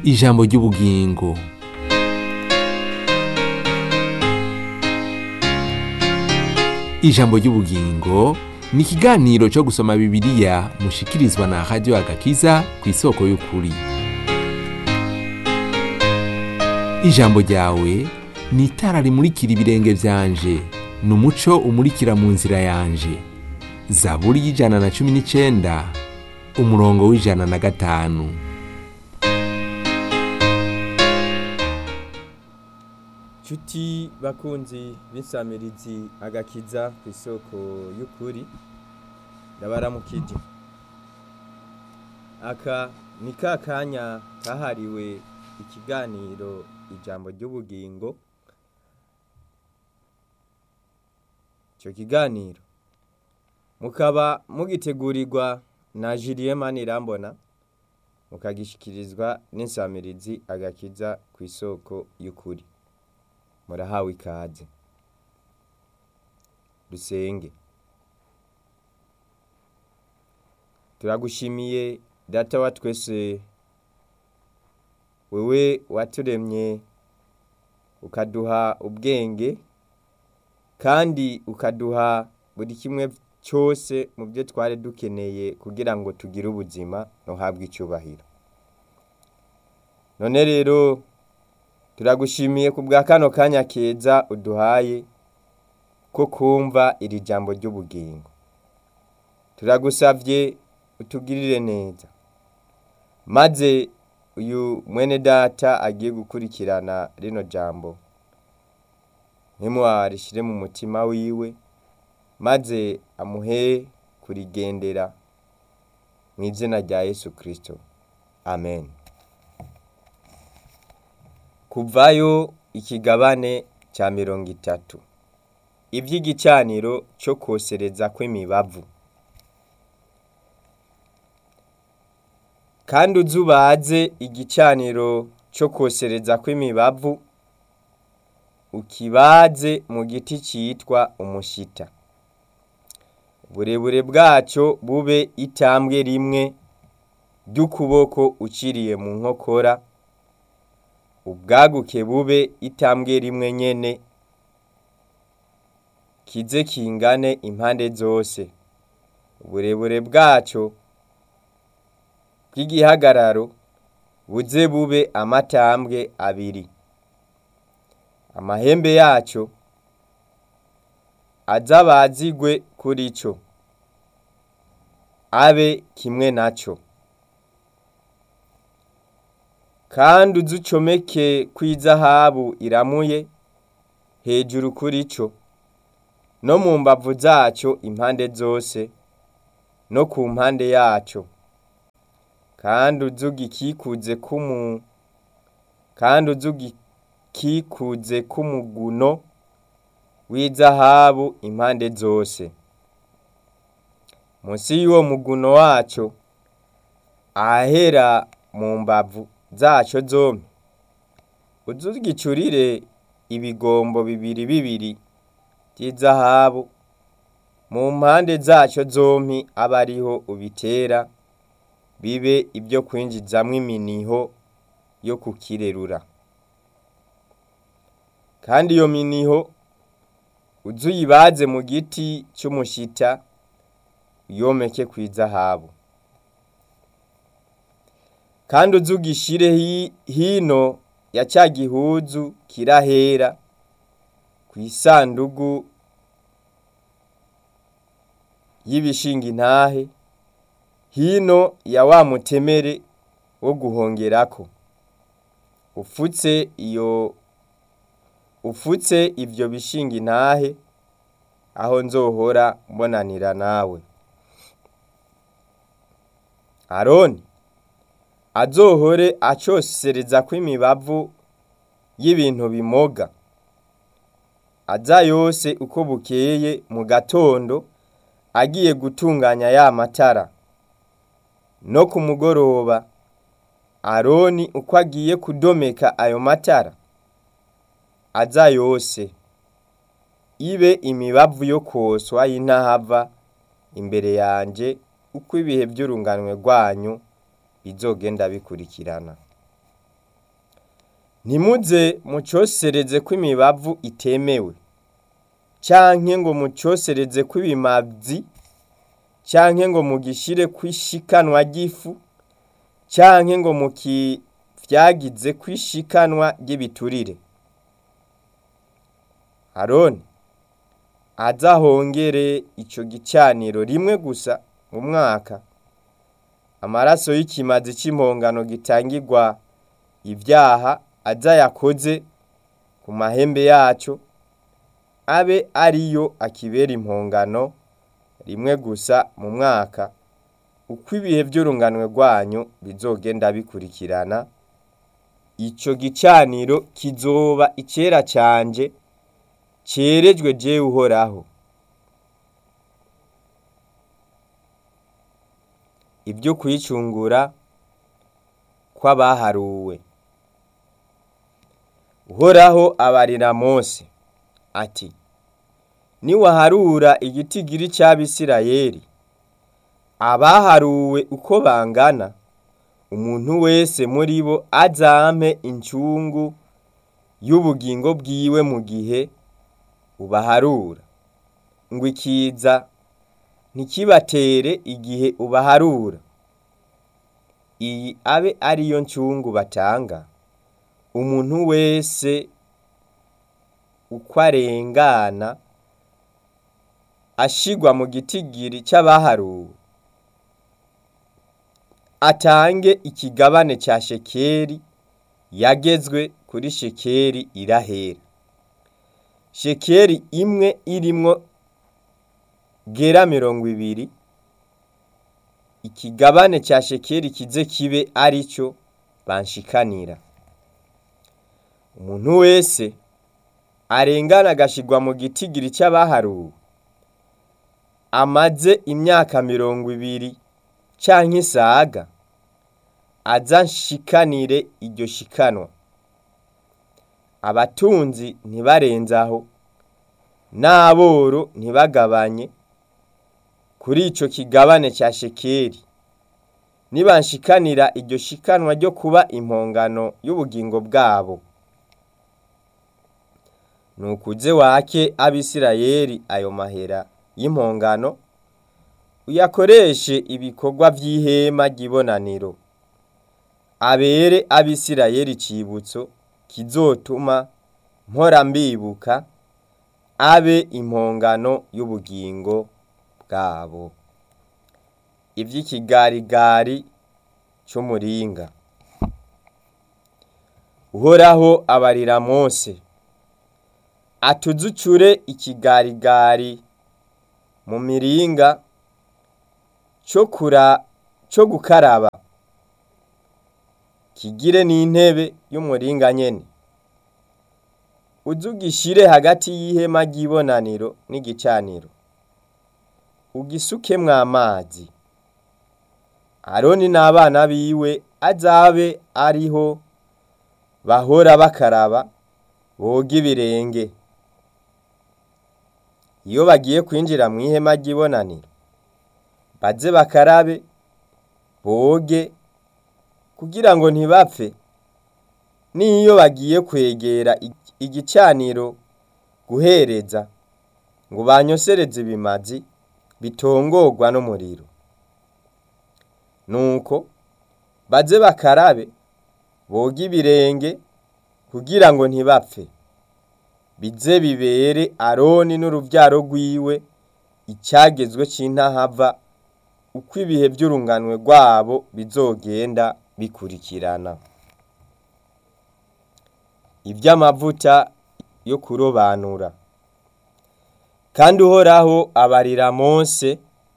ijambo ry'ubugingo ijambo ry'ubugingo ni ikiganiro cyo gusoma bibiliya mushikirizwa na radiyo agakiza ku isoko y'ukuri ijambo ryawe ni itara rimurikira ibirenge byanje ni umuco umurikira mu nzira yanje zaburi y'ijana na cumi n'icyenda umurongo w'ijana na gatanu Cuti bakunzi b'insamirizi agakiza ku isoko y'ukuri ndabaramukije aka ni ka kanya kahariwe ikiganiro ijambo ry'ubugingo icyo kiganiro mukaba mugitegurirwa na Julien Manirambona mukagishikirizwa n'insamirizi agakiza ku isoko y'ukuri murahawe ikaze dusenge turagushimiye data wa twese wewe waturemye ukaduha ubwenge kandi ukaduha buri kimwe cyose mu byo twari dukeneye kugira ngo tugire ubuzima ntuhabwe icyubahiro none rero turagushimiye ku bwa kano kanya keza uduhaye ko kumva iri jambo ry'ubugingo turagusabye utugirire neza maze uyu mwene data agiye gukurikirana rino jambo ntimuwarishyire mu mutima wiwe maze amuhe kurigendera mu izina rya yesu kirisito amen kuvayo ikigabane cya mirongo itatu iby'igicaniro cyo kosereza kw'imibavu kandi uzubaze igicaniro cyo kosereza kw'imibavu ukibaze mu giti cyitwa umushita uburebure bwacyo bube itambwe rimwe ry'ukuboko uciriye mu nkokora ubwaguke bube itambwe rimwe nyene kize kingane impande zose uburebure bwacyo bw'igihagararo buze bube amatambwe abiri amahembe yacyo azabazigwe kuri cyo abe kimwe nacyo kandi uzucomeke kw'izahabu iramuye hejuru kuri cyo no mu mbavu zacyo impande zose no ku mpande yacyo kandi uzugikikuze kumu kandi uzugikikuze kumuguno w'izahabu impande zose munsi y'uwo muguno wacyo ahahera mu mbavu zacyo zombi uzugicurire ibigombo bibiri bibiri by'izahabu mu mpande zacyo zombi abe ariho ubitera bibe ibyo kwinjizamo iminiho yo kukirerura kandi iyo miniho uzuyibaze mu giti cy'umushita yomeke ku izahabu kandi uzugishire hino ya cya gihuzu kirahera ku isandugu y'ibishinga intahe hino ya wa mutemere wo guhongerako ufutse iyo ufutse ibyo bishinga intahe aho nzohora mbonanira nawe aroni azohore acosereza kw'imibavu y'ibintu bimoga aza yose uko bukeye mu gatondo agiye gutunganya ya matara no ku mugoroba aroni uko agiye kudomeka ayo matara aza yose ibe imibavu yo koswa y'intahava imbere yanje uko ibihe by'urunganwe rwanyu bizogenda bikurikirana ntimuze mucosereze ko imibavu itemewe canke ngo mucosereze ko ibimazi canke ngo mugishire kw'ishikanwa ry'ifu canke ngo mukivyagize kw'ishikanwa ry'ibiturire aroni azahongere ico gicaniro rimwe gusa mu mwaka amaraso y'ikimazi c'impongano gitangirwa ivyaha aza yakoze ku mahembe yaco abe ariyo akibera impongano rimwe gusa mu mwaka uko ibihe vy'urunganwe rwanyu bizogenda bikurikirana ico gicaniro kizoba icera canje cerejwe jewe uhoraho ibyo kwicungura kw'abaharuwe uhoraho abarira mose ati niwaharura igitigiri c'abisirayeli abaharuwe uko bangana umuntu wese muri bo azampe incungu y'ubugingo bwiwe mu gihe ubaharura ngo ikiza ntikibatere igihe ubaharura iyi abe ariyo ncungu batanga umuntu wese uko arengana ashigwa mu gitigiri c'abaharuwe atange ikigabane ca shekeri yagezwe kuri shekeri irahera shekeri imwe irimwo gera mirongo ibiri ikigabane ca shekeri kize kibe arico banshikanira umuntu wese arengana agashigwa mu gitigiri c'abaharuwe amaze imyaka mirongo ibiri canke isaga aza nshikanire iryo shikanwa abatunzi ntibarenzaho n'aboro ntibagabanye kuri ico kigabane ca shekeri nibanshikanira iryo shikanwa ryo kuba impongano y'ubugingo bwabo nukuze wake abisirayeli ayo mahera y'impongano uyakoreshe ibikorwa vy'ihema ry'ibonaniro abere abisirayeli icibutso kizotuma mpora mbibuka abe impongano y'ubugingo bwabo ivy'ikigarigari c'umuringa uhoraho abarira mose atuzucure ikigarigari mu miringa co kura co gukaraba kigire n'intebe y'umuringa nyene uzugishire hagati y'ihema ry'ibonaniro n'igicaniro ugisukemwo amazi aroni n'abana biwe azabe ariho bahora bakaraba boga ibirenge iyo bagiye kwinjira mu ihema ry'ibonaniro baze bakarabe boge kugira ngo ntibapfe n'iyo bagiye kwegera igicaniro guhereza ngo banyosereze ibimazi bitongorwa n'umuriro nuko baze bakarabe boge ibirenge kugira ngo ntibapfe bize bibere aroni n'uruvyaro rwiwe icyagezwe c'intahava uko ibihe vy'urunganwe rwabo bizogenda bikurikirana ivy'amavuta yo kurobanura kandi uhoraho abarira mose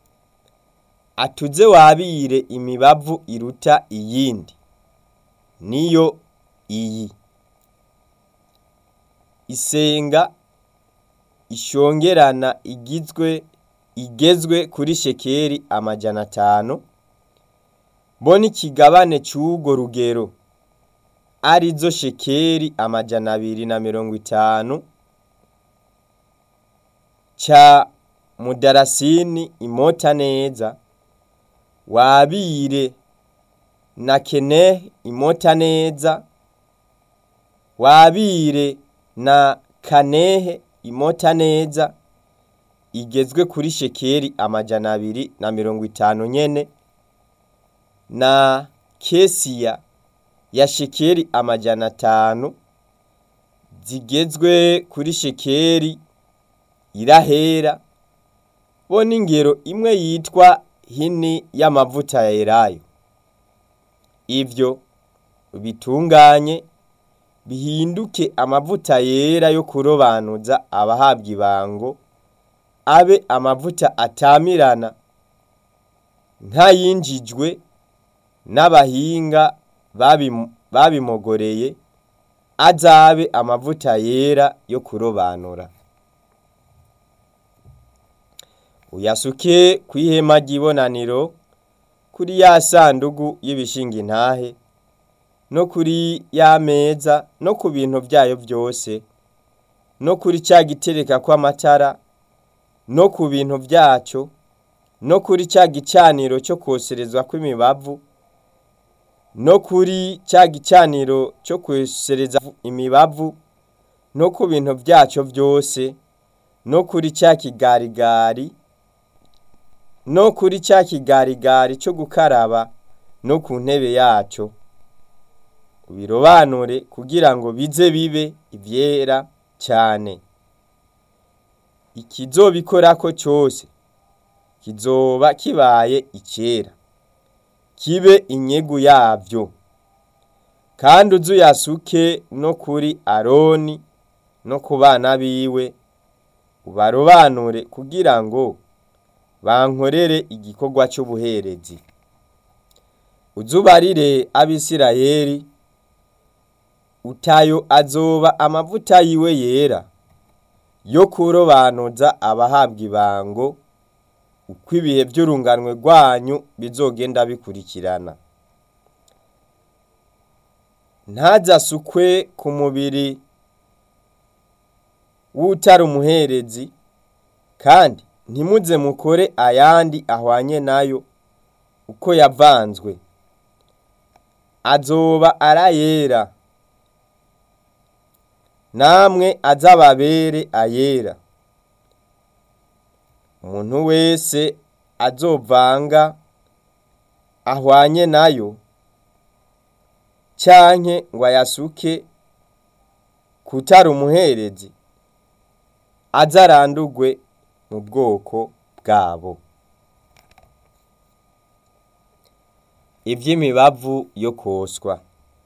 atuze wabire imibavu iruta iyindi niyo iyi isenga ishongerana igizwe igezwe kuri shekeri amajana atanu bo n'ikigabane c'urwo rugero arizo shekeri amajana abiri na mirongo itanu ca mudarasini imota neza wabire na kene imota neza wabire na kanehe imota neza igezwe kuri shekeri amajana abiri na mirongo itanu nyene na kesiya ya shekeri amajana atanu zigezwe kuri shekeri irahera bo n'ingero imwe yitwa hini y'amavuta ya elayo ivyo bitunganye bihinduke amavuta yera yo kurobanuza abahabwa ibango abe amavuta atamirana nk'ayinjijwe n'abahinga babim- babimogoreye azabe amavuta yera yo kurobanura uyasuke kw'ihema ry'ibonaniro kuri ya sandugu y'ibishinga intahe no kuri ya meza no ku bintu vyayo vyose no kuri ca gitereka kw'amatara no ku bintu vyaco no kuri ca gicaniro co kwoserezwa kw'imibavu no kuri ca gicaniro co kwosereza imibavu no ku bintu vyaco vyose no kuri ca kigarigari no kuri ca kigarigari co gukaraba no ku ntebe yaco ubirobanure kugira ngo bize bibe ivyera cane ikizobikorako cose kizoba kibaye icera kibe inyegu yavyo kandi uze uyasuke no kuri aroni no ku bana biwe ubarobanure kugira ngo bankorere igikorwa c'ubuherezi uzubarire abisirayeli utayo azoba amavuta yiwe yera yo kurobanuza abahabwa ibango uko ibihe vy'urunganwe rwanyu bizogenda bikurikirana ntazasukwe ku mubiri w'utari umuherezi kandi ntimuze mukore ayandi ahwanye nayo uko yavanzwe azoba arayera namwe azababere ayera umuntu wese azovanga ahwanye nayo canke ngo ayasuke kutari umuherezi azarandurwe mu bwoko bwabo ivy'imibavu yo koswa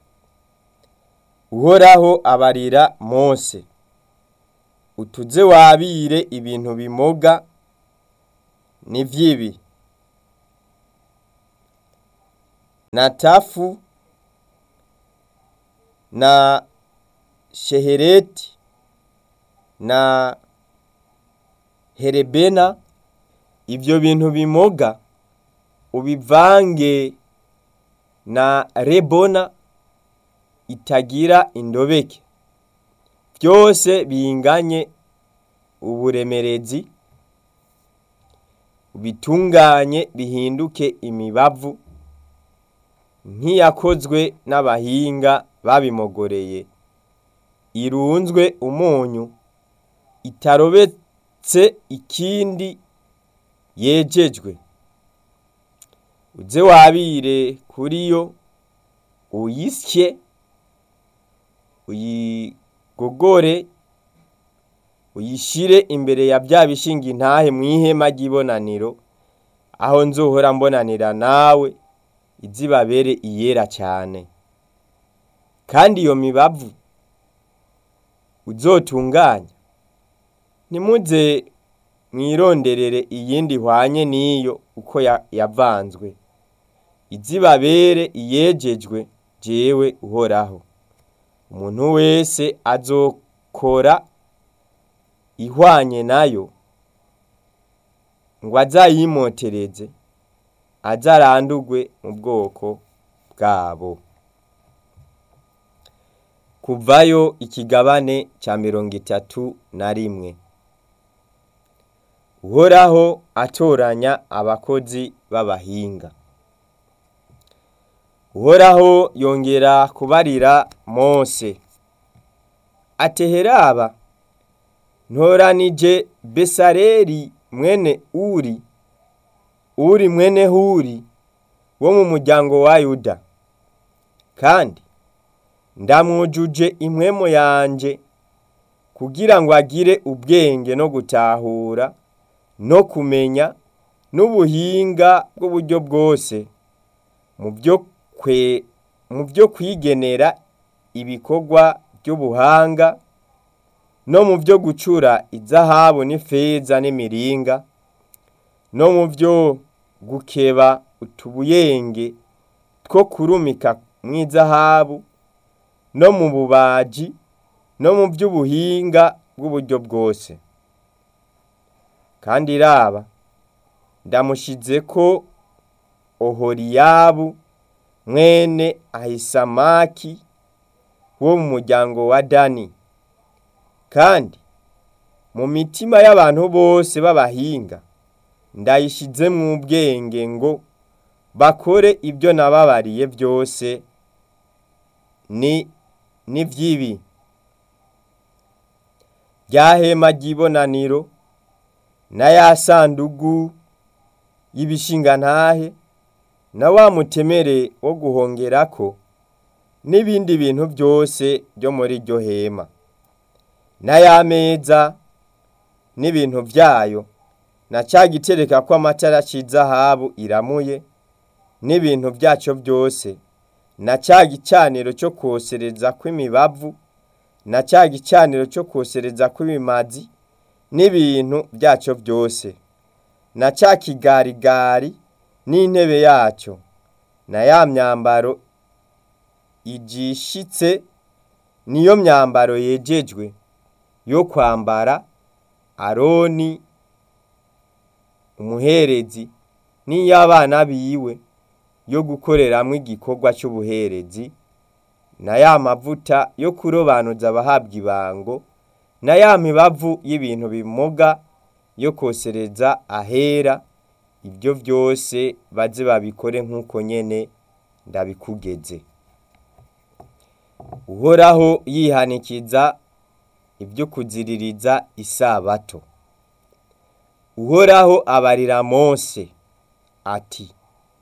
uhoraho abarira mose utuze wabire ibintu bimoga ni vyibi na tafu na shehereti na herebena ivyo bintu bimoga ubivange na rebona itagira indobeke vyose binganye uburemerezi bitunganye bihinduke imibavu nk'iyakozwe n'abahinga babimogoreye irunzwe umunyu itarobetse ikindi yejejwe uze wabire kuri yo uyisye uyigogore uyishire imbere ya vya bishinga intahe mw'ihema ry'ibonaniro aho nzohora mbonanira nawe izibabere iyera cane kandi iyo mibavu uzotunganya ntimuze mwironderere iyindi ihwanye n'iyo uko ya- yavanzwe izibabere iyejejwe jewe uhoraho umuntu wese azokora ihwanye nayo ngo azayimotereze azarandurwe mu bwoko bwabo kuvayo ikigabane ca mirongo itatu na rimwe uhoraho atoranya abakozi b'abahinga uhoraho yongera kubarira mose ateheraba ntoranije besareri mwene uri uri mwene huri wo mu muryango wa yuda kandi ndamwujuje impwemo yanje kugira ngo agire ubwenge no gutahura no kumenya n'ubuhinga bw'uburyo bwose mu byo kwe mu byo kwigenera ibikorwa by'ubuhanga no mu byo gucura izahabu n'ifeza n'imiringa no mu byo gukeba utubuyenge two kurumika mu izahabu no mu bubaji no mu by'ubuhinga bw'uburyo bwose kandi raba ndamushize ko ohoriyabu mwene ahisamaki wo mu muryango wa dani kandi mu mitima y'abantu bose b'abahinga ndayishizemwo ubwenge ngo bakore ibyo nababariye byose ni n'ivy'ibi rya hema ry'ibonaniro na ya sandugu y'ibishingantahe na wa mutemere wo guhongerako n'ibindi bintu byose byo muri iryo hema na ya meza n'ibintu vyayo na ca gitereka ko amatara c'izahabu iramuye n'ibintu vyaco byose na ca gicaniro cyo kosereza kw'imibavu na ca gicaniro cyo kosereza kw'ibimazi n'ibintu vyaco byose na ca kigarigari n'intebe yaco na ya myambaro ijishitse niyo myambaro yejejwe yo kwambara aroni umuherezi n'iy'abana biwe yo gukoreramwo igikorwa c'ubuherezi na ya mavuta yo kurobanuza abahabwa ibango na ya mibavu y'ibintu bimuga yo kosereza ahera ibyo byose baze babikore nk'uko nyene ndabikugeze uhoraho yihanikiza ibyo kuziririza isabato uhoraho abarira mose ati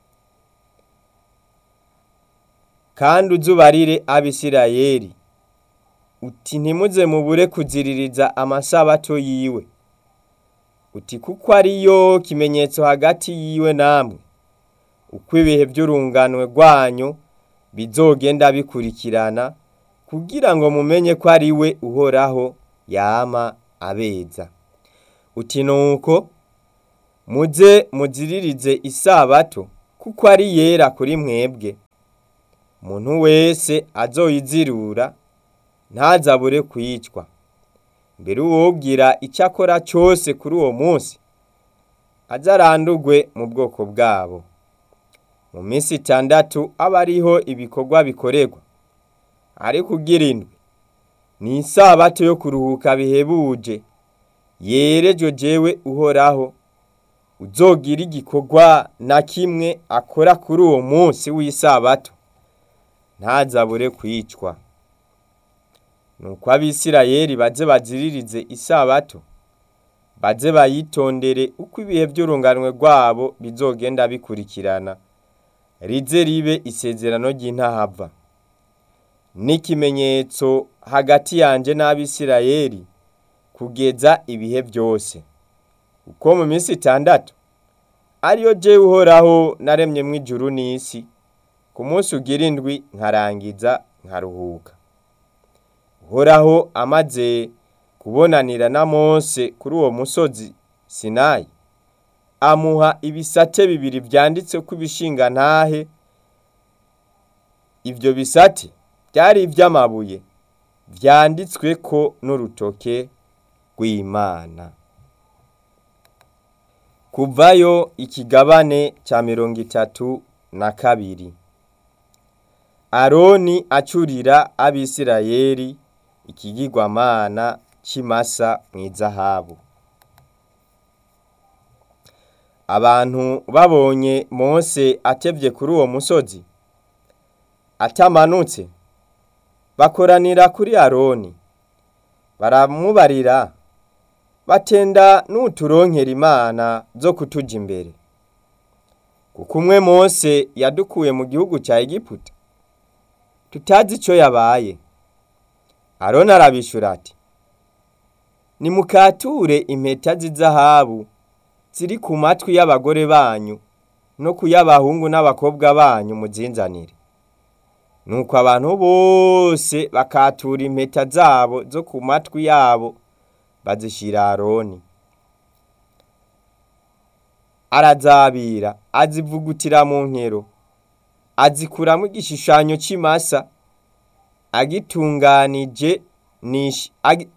kandi uzubarire abisirayeli uti ntimuze mubure kuziririza amasabato yiwe uti kuko ariyo kimenyetso hagati yiwe namwe uko ibihe by'urunganwe rwanyu bizogenda bikurikirana kugira ngo mumenye ko ari we uhoraho yama abeza uti nuko muze muziririze isabato kuko ari yera kuri mwebwe umuntu wese azoyizirura ntazabure kwicwa mbere uwogira icyo akora cyose kuri uwo munsi azarandurwe mu bwoko bwabo mu minsi itandatu aba ariho ibikorwa bikorerwa ariko ugira indwi ni isabato yo kuruhuka bihebuje yerejwe jewe uhoraho uzogira igikorwa na kimwe akora kuri uwo munsi w'isabato ntazabure kwicwa nuko abisirayeli baze baziririze isabato baze bayitondere uko ibihe by'urunganwe rwabo bizogenda bikurikirana rize ribe isezerano ry'intahava n'ikimenyetso hagati yanje n'abisirayeli kugeza ibihe byose uko mu minsi itandatu ariyo jewe uhoraho naremyemwo ijuru n'isi ku munsi ugira indwi nkarangiza nkaruhuka uhoraho amaze kubonanira na mose kuri uwo musozi sinayi amuha ibisate bibiri vyanditse ko ibishingantahe ivyo bisate byari ivy'amabuye vyanditsweko n'urutoke rw'imana kuvayo ikigabane ca mirongo itatu na kabiri aroni acurira abisirayeli ikigirwamana c'imasa mw'izahabu abantu babonye mose atevye kuri uwo musozi atamanutse bakoranira kuri aroni baramubarira batenda nuturonkera imana zo kutuja imbere kuko umwe mose yadukuye mu gihugu cya egiputa tutazi icyo yabaye aroni arabishura ati nimukature impeta z'izahabu ziri ku matwi y'abagore banyu no ku y'abahungu n'abakobwa banyu muzinzanire nuko abantu bose bakatura impeta zabo zo ku matwi yabo bazishira aroni arazabira azivugutira mu nkero azikuramo igishushanyo c'imasa agitunganije nishi agi-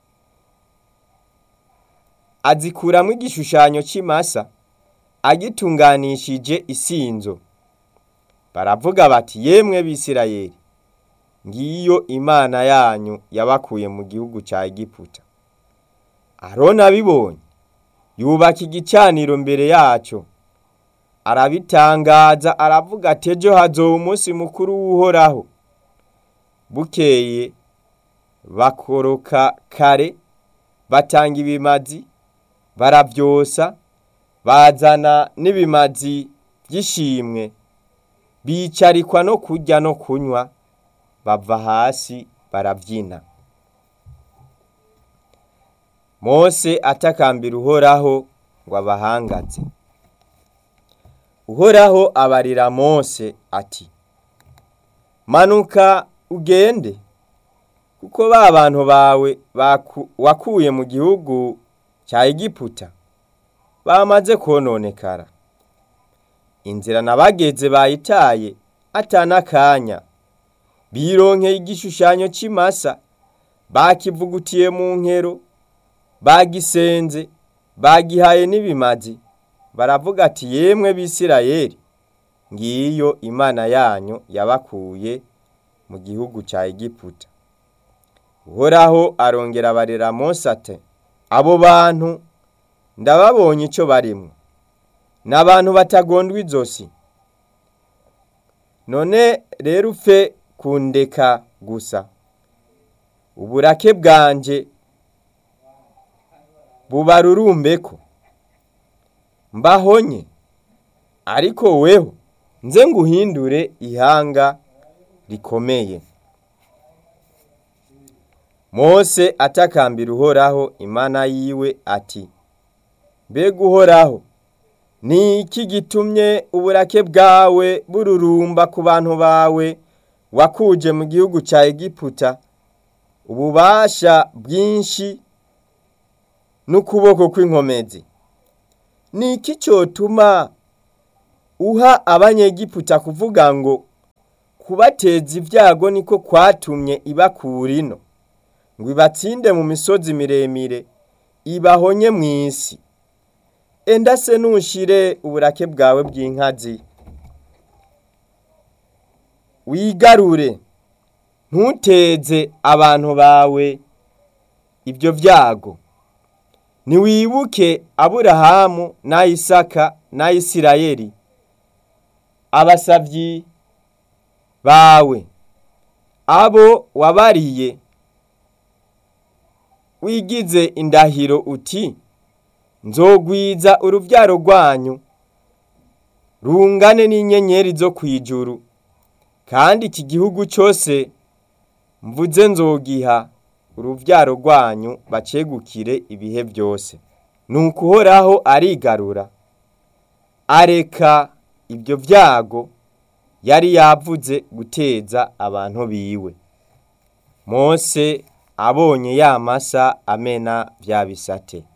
azikuramo igishushanyo c'imasa agitunganishije isinzo baravuga bati yemwe bisirayeli ngiyo imana yanyu yabakuye mu gihugu ca egiputa aroni abibonye yubaka igicaniro mbere yaco arabitangaza aravuga ati ejo hazoba umunsi mukuru w'uhoraho bukeye bakoroka kare batanga ibimazi baravyosa bazana n'ibimazi by'ishimwe bicarikwa no kurya no kunywa bava hasi barabyina mose atakambira uhoraho ngo abahangaze uhoraho abarira mose ati manuka ugende kuko ba bantu bawe baku- wakuye mu gihugu cya egiputa bamaze kononekara inzira nabageze bayitaye atanakanya bironkeye igishushanyo c'imasa bakivugutiye mu nkero bagisenze bagihaye n'ibimazi baravuga ati yemwe bisirayeli ngiyo imana yanyu yabakuye mu gihugu cya egiputa uhoraho arongera abarera mose ati abo bantu ndababonye icyo barimwo ni abantu batagondwa izosi none rero upfe kundeka gusa uburake bwanje bubarurumbeko mbahonye ariko weho nze nguhindure ihanga rikomeye mose atakambira uhoraho imana yiwe ati mbega uhoraho ni iki gitumye uburake bwawe bururumba ku bantu bawe wakuje mu gihugu cya egiputa ububasha bwinshi n'ukuboko kw'inkomezi ni iki cyotuma uha abanyegiputa kuvuga ngo kubateza ibyago niko kwatumye ibakura ino ngo ibatsinde mu misozi miremire ibahonye mu isi enda se nushire uburake bwawe bw'inkazi wigarure ntuteze abantu bawe ibyo byago ntiwibuke aburahamu na isaka na isirayeli abasavyi bawe abo wabariye wigize indahiro uti nzogwiza uruvyaro rwanyu rungane n'inyenyeri zo kwijuru kandi iki gihugu cyose mvuze nzogiha uruvyaro rwanyu bacegukire ibihe byose nuko uhoraho arigarura areka ibyo byago yari yavuze guteza abantu biwe mose abonye ya masa amena vya bisate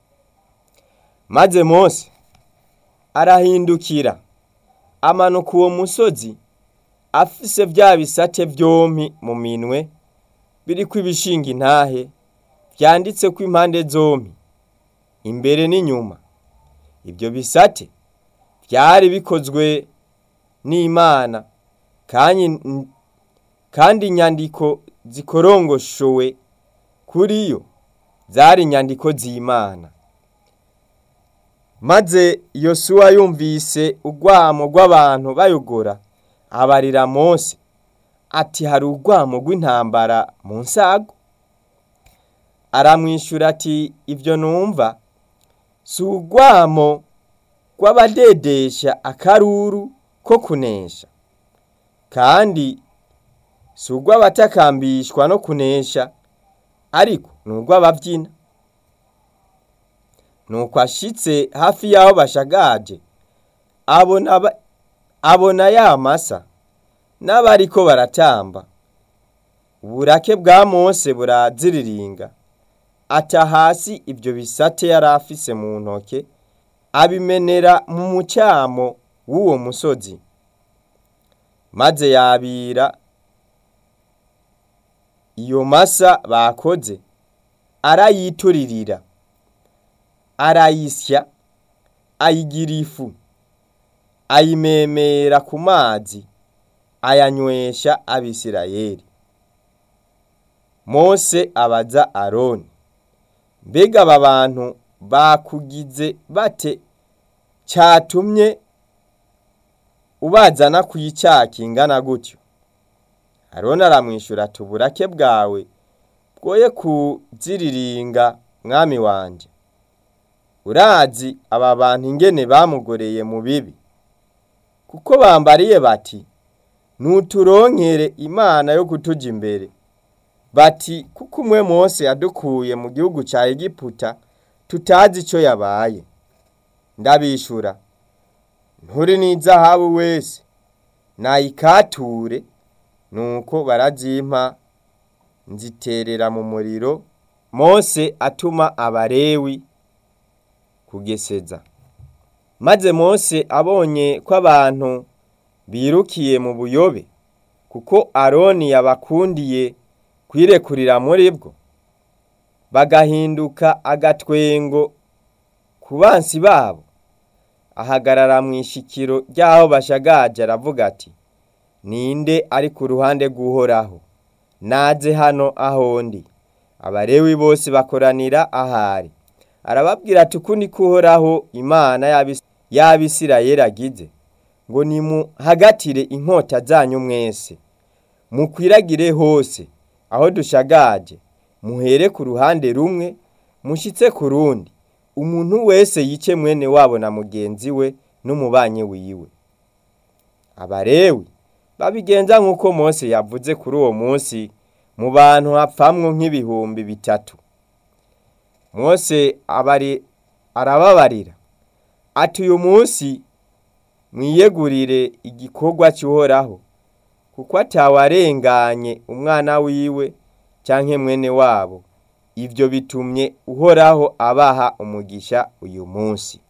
maze mose arahindukira amanuka uwo musozi afise vya bisate vyompi mu minwe biriko ibishinga intahe vyanditseko impande zompi imbere n'inyuma ibyo bisate vyari bikozwe n'imana kandi kandi inyandiko zikorongoshowe kuri yo zari inyandiko z'imana maze yosuwa yumvise urwamo rw'abantu bayogora abarira mose ati hari urwamo rw'intambara mu nsago aramwishyura ati ibyo numva si urwamo rw'abadedesha akaruru ko kunesha kandi si urw'abatakambishwa no kunesha ariko ni urw'ababyina nuko ashitse hafi y'aho bashagaje abona ba- abona ya masa n'abariko baratamba uburake bwa mose buraziriringa ata hasi ibyo bisate yari afise mu ntoke abimenera mu mucamo w'uwo musozi maze yabira iyo masa bakoze arayituririra arayisya ayigira ifu ayimemera ku mazi ayanywesha abisirayeli mose abaza aroni mbega aba bantu bakugize bate cyatumye ubazana ku icyaha kingana gutyo aroni aramwishyura ati uburake bwawe bwoye kuziriringa mwami wanje urazi aba bantu ingene bamugoreye mu bibi kuko bambariye bati nuturonkere imana yo kutuja imbere bati kuko umwe mose yadukuye mu gihugu cya egiputa tutazi icyo yabaye ndabishura nturi n'izahabu wese nayikature nuko barazimpa nziterera mu muriro mose atuma abarewi kugeseza maze mose abonye ko abantu birukiye mu buyobe kuko aroni yabakundiye kwirekurira muri bwo bagahinduka agatwengo ku bansi babo ahagarara mu ishikiro ry'aho bashagaje aravuga ati ninde ari ku ruhande rw'uhoraho naze hano aho ndi abarewi bose bakoranira ahari arababwira ati uku ni uhoraho imana y'abis- y'abisirayeli agize ngo nimuhagatire inkota zanyu mwese mukwiragire hose aho dushagaje muhere ku ruhande rumwe mushyitse ku rundi umuntu wese yice mwene wabo na mugenzi we n'umubanyi wiwe abarewi babigenza nk'uko mose yavuze kuri uwo munsi mu bantu hapfamwo nk'ibihumbi bitatu mose abari arababarira ati uyu munsi mwiyegurire igikorwa cy'uhoraho kuko atawarenganye umwana wiwe canke mwene wabo ivyo bitumye uhoraho abaha umugisha uyu munsi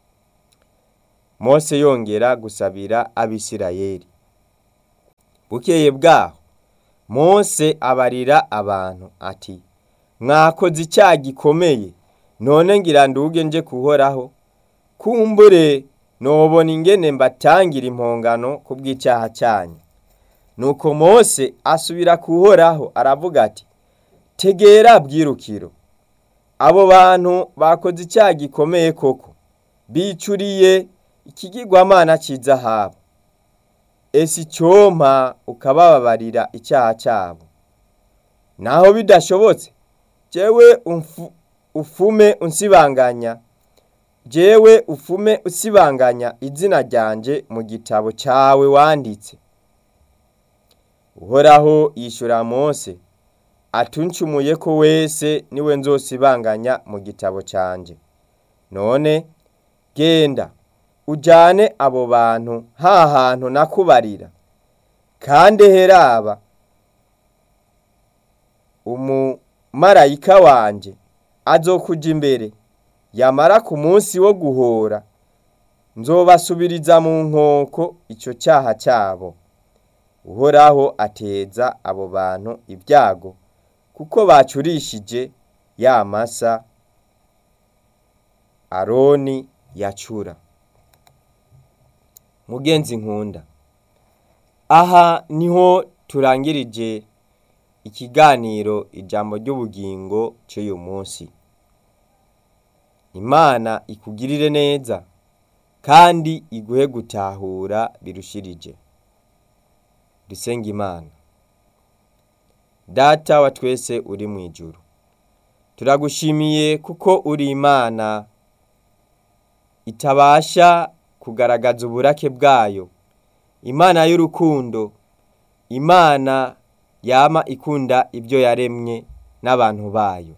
mose yongera gusabira abisirayeli bukeye bwaho mose abarira abantu ati mwakoze icyaha gikomeye none ngira nduge nje kuhoraho kumbure nobona ingene mbatangira impongano ku bw'icyaha cyanyu nuko mose asubira kuhoraho aravuga ati tegera bwirukiro abo bantu bakoze icyaha gikomeye koko bicuriye ikigirwamana cy'izahabu ese icyompa ukabababarira icyaha cyabo naho bidashobotse jewe umfu- ufume unsibanganya jewe ufume usibanganya izina ryanje mu gitabo cyawe wanditse uhoraho yishyura mose atuncumuye ko wese niwe nzosibanganya mu gitabo cyanjye none genda ujyane abo bantu ha hantu nakubarira kandi heraba umumarayika wanje azokuja imbere yamara ku munsi wo guhora nzobasubiriza mu nkoko icyo cyaha cyabo uhoraho ateza abo bantu ibyago kuko bacurishije ya masa aroni yacura mugenzi nkunda aha niho turangirije ikiganiro ijambo ry'ubugingo cy'uyu munsi imana ikugirire neza kandi iguhe gutahura birushirije dusenga imana data wa twese uri mu ijuru turagushimiye kuko uri imana itabasha kugaragaza uburake bwayo imana y'urukundo imana yama ikunda ibyo yaremye n'abantu bayo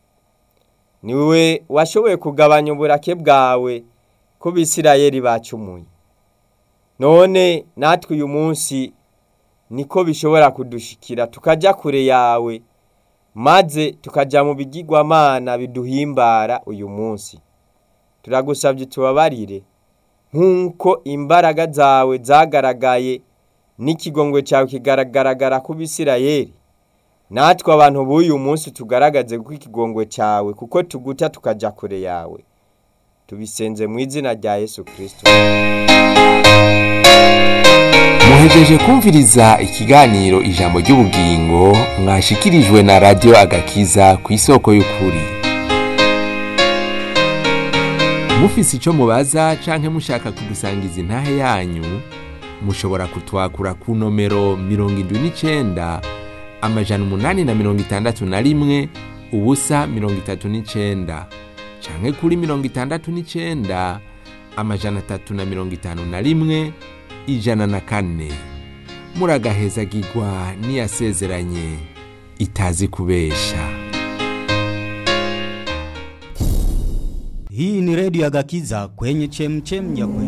niwe washoboye kugabanya uburake bwawe ko bisirayeli bacumuye none natwe uyu munsi niko bishobora kudushikira tukajya kure yawe maze tukajya mu bigirwamana biduhimbara uyu munsi turagusabye tubabarire nk'uko imbaraga zawe zagaragaye n'ikigongwe cyawe kigaragara ku bisirayeli natwe abantu b'uyu munsi tugaragaze ko ikigongwe cyawe kuko tuguta tukajya kure yawe tubisenze mu izina rya yesu kirisito muhejeje kumviriza ikiganiro ijambo ry'ubugingo mwashikirijwe na radiyo agakiza ku isoko y'ukuri mufise icyo mubaza canke mushaka kudusangiza intahe yanyu mushobora kutwakura ku nomero mirongo indwi n'icenda amajana umunani na mirongo itandatu na rimwe ubusa mirongo itatu n'icenda canke kuri mirongo itandatu n'icenda amajana atatu na mirongo itanu na rimwe ijana na kane muragahezagirwa n'iyasezeranye itazi kubesha Hii ni redio ya Gakiza kwenye chemchem ya kweli.